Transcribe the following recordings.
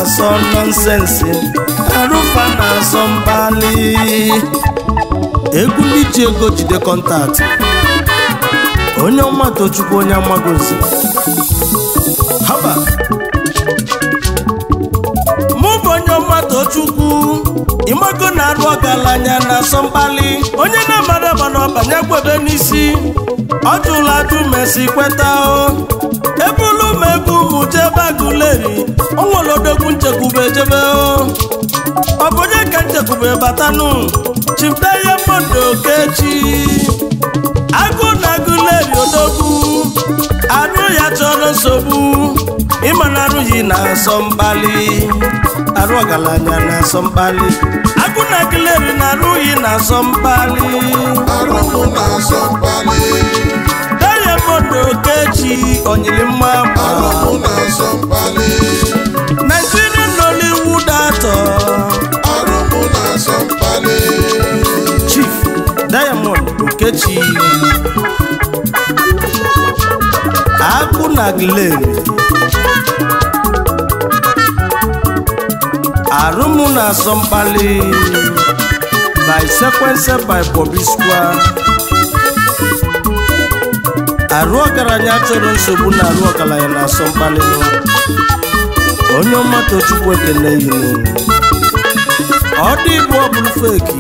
na-asọ nọnsensị arụfa na-asọ mkpali egwu ndị ji ego jide kọntaktị onye ọma tochukwu onye amagozi haba mụ bụ onye ọma tochukwu ịmago na-arụ ọgaranya na asọ mkpali onye na-amara ama na ọbanye gwebe n'isi ọ jụla ajụ mesi kweta o ebulu m ebu mụ jebe agụleri o nwere odogwu nchekwube jebe o ọ bụ onye ka nchekwube batanụ chipta ihe mmadụ okechi agụ na agụleri odogwu arụ ya chọrọ nsogbu ịma na arụghị na-asọ mkpali arụ ọgaranya na-asọ mkpali agụ na agụleri na arụghị na-asọ mkpali arụmụ na-asọ mkpali Diamond Okechi onyiri mma mma arụmụ na-asọ mkpali Nigerian Nollywood actor arụmụ na-asọ mkpali Chief Diamond Okechi Agụ na Glen Arụmụ na-asọ mkpali by sequence by Bobby Square arụ ọgaranya chọrọ nsogbu na arụ ọgaranya na-asọ mkpali onye ọma tochukwu ekele yinu ọ dị igbo ọ bụrụ feki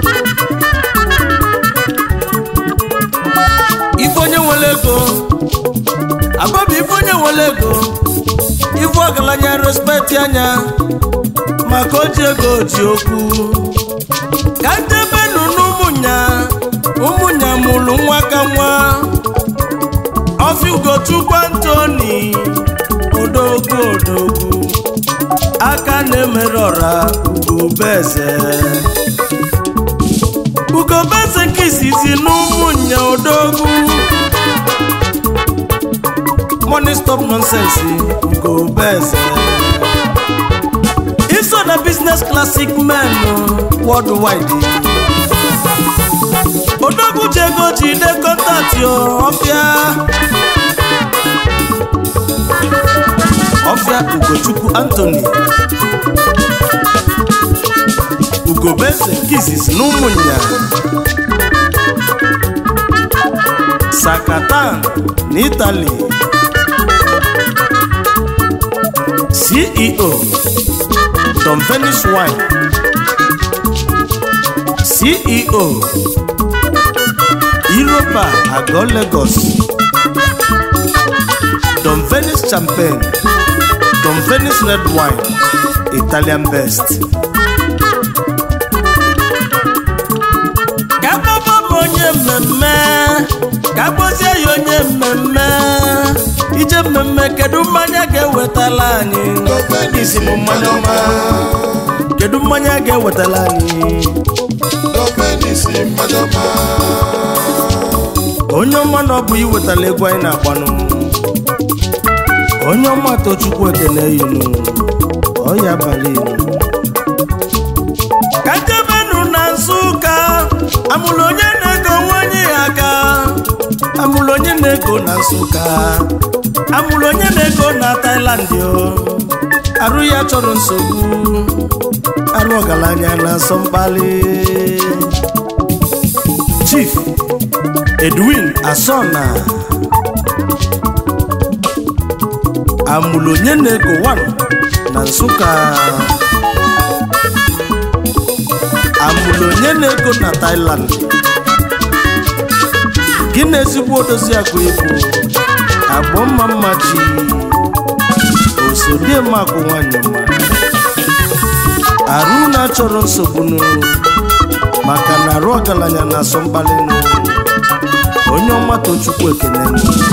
ife onye nwere ego agbabi ife onye nwere ego ife ọgaranya respekti anya maka o ji ego ji okwu ka ndebenu n'ụmụnya ụmụnya mụrụ nwa ka nwa ọfị ugochukwu antoni odogwu odogwu aka na-emere ọra ugobeze ugobeze nke izizi n'ụmụnya odogwu money stop nonsense ugobeze iso na business classic men worldwide odogwu ji ego jide kọntaktị ọfịa ọfịa ugochukwu antoni ugobeze nke izizi na ụmụnya sakatan na itali ceo tom venice wine ceo Europa Agọ Lagos Don Venice Champagne Don Venice Red Wine Italian Best Ka gbaba m onye mmemme ka gbozie ya onye mmemme ije mmemme kedu mmanya ga-ewetala anyị isi m mmanya ọma kedu mmanya ga-ewetala anyị gọọmenti mmanya ọma onye ọma na ọ bụ iwetala egwu anyị na-agbanụ onye ọma tochukwu ekene yinu ọya abalị inu ka njebenu na nsụka amụrụ onye na-ego nwanyị ya aka amụrụ onye na-ego na nsụka amụrụ onye na-ego na Thailand o arụ ya chọrọ nsogbu arụ ọgaranya na-asọ mkpali chief edwin asona amụrụ onye na-ego 1 na nsụka amụrụ onye na-ego na Thailand gị na ezigbo odozi akụ ibu agbọ mma mma chi osodiemakụ nwanyị ọma arụ na-achọrọ nsogbu n'ụlọ maka na arụ ọgaranya na-asọ mkpali n'ụlọ onye ọma tochukwu ekene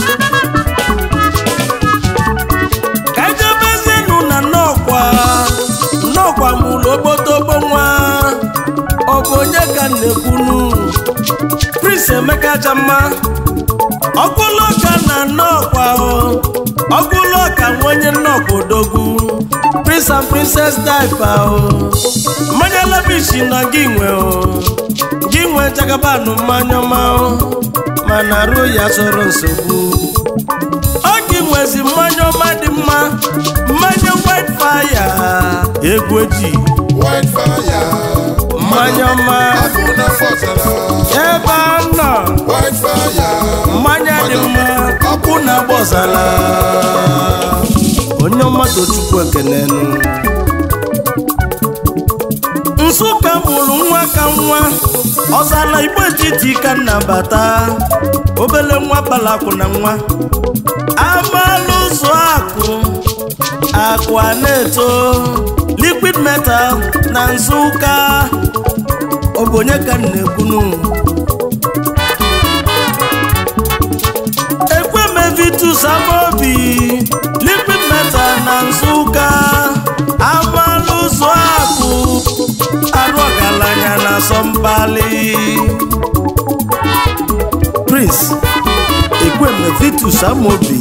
ka ejebezienụ na nnọkwa nnọkwa mụrụ ogbotogbo nwa ọ bụ onye ka m na-ekwunu prince emeka jamma ọkụlọka na nnọkwa ọkụlọka nwa onye nnọkwa odogwu prince and princess diaper o mmanya labishi na gị nwe o gị nwe jagabanụ mmanya ọma o mana ruo ya chọrọ nsogbu ọ gị nwezi mmanya ọma dị mma mmanya white faya egwu eji white fire mmanya ọma afọ na fọsara ebe a nọ white fire mmanya dị mma ọkụ na-agba ọzara onye ọma tochukwu ekenenu nsụka mụrụ nwa ka nwa ọzala igbo etiti ka nnabata obele nwa balakwu na nwa amalụ ụzọ akụ akụ a na-eto liquid metal na nsụka ọ bụ onye ka m na-ekwunu ekwemevitus amaobi liquid metal na nsụka amalụ ụzọ akụ arụ ọgaranya na asọmpali prince ekwemevitus amaobi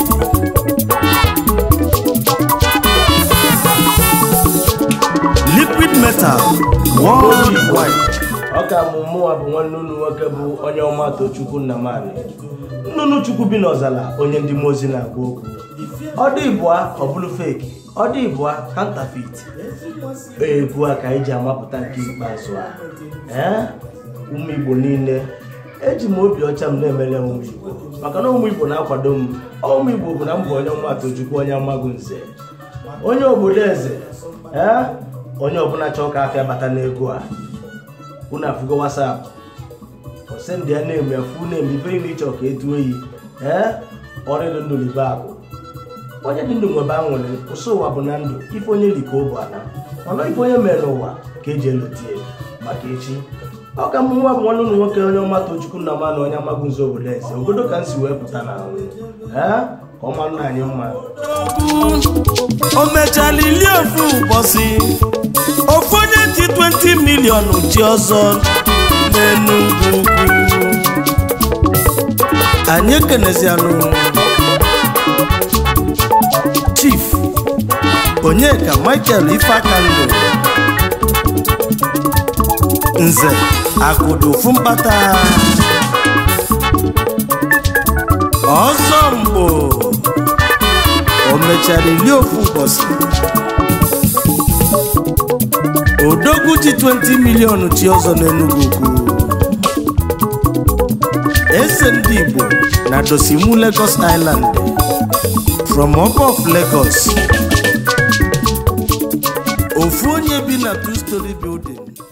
liquid metal worldwide ọ ka mụ mụnwa bụ nwanne unu nwoke bụ onye ọma tochukwu nnamani nnụnụ chukwu bi n'ọzala onye ndị mozi na-agwa okwu ọ dị ịbụa ọ bụrụ feki ọ dị ịbụa kantafit egwu a ka anyị ji amapụta nke ikpeazụ a ee ụmụ igbo niile eji m obi ọcha m na-emere ụmụ igbo maka na ụmụ igbo na-akwado m ọ ụmụ igbo bụ na mbụ onye ọma tochukwu onye amagụ nze onye obodo eze ee onye ọbụla chọọ ka afịa bata n'ego a unu afụgo wasapụ osendị ya na-eme efu na-eme ife niile ịchọ ka etu oyi ee ọrịdị ndụ libe akụ onye dị ndụ nwebe anwụrị ụsọ ụwa bụ na ndụ ife onye li ka ọ bụ ala mana ife onye mere n'ụwa ka eji elotie maka echi ọ ka mụ nwa bụ nwanne ụlụ nwoke onye ọma tochukwu na ma na onye amagụ nze obodo eze obodo ka m si wee pụta na ahụ ee ka ọ mara anyị mma o mechala ili ofu ụbọchị ofu onye ji 20 milion ji ọzọ n'enugwu ugwu anyị ekenezianụ chief onyeka michael ifeakandụ nze akụdo ofu mkpata ọzọ mgbo o mechara ili ofu ụbọchị odogwu ji 20 milion chi ọzọ n'enugwu ugwu eze ndị igbo na dosimu lagos island from up of lagos ofu onye bi na two story building